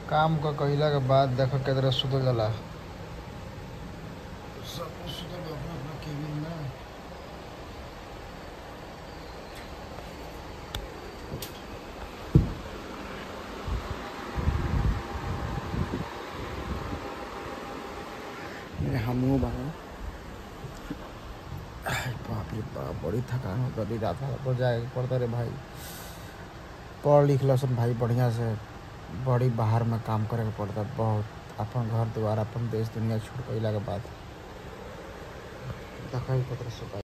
काम क कइला के बाद देखो केतना सुतल जाला सब सुतल बा अपना अपना केबिन में हमहू बाबा बाप रे बाप बड़ी थकान होता रही रात रात को जाए पड़ता रे भाई पढ़ लिख लसन भाई बढ़िया से बड़ी बाहर में काम करे के पड़ता बहुत अपन घर द्वार अपन देश दुनिया छोड़ के अइला के बाद देखा ही पत्र सुता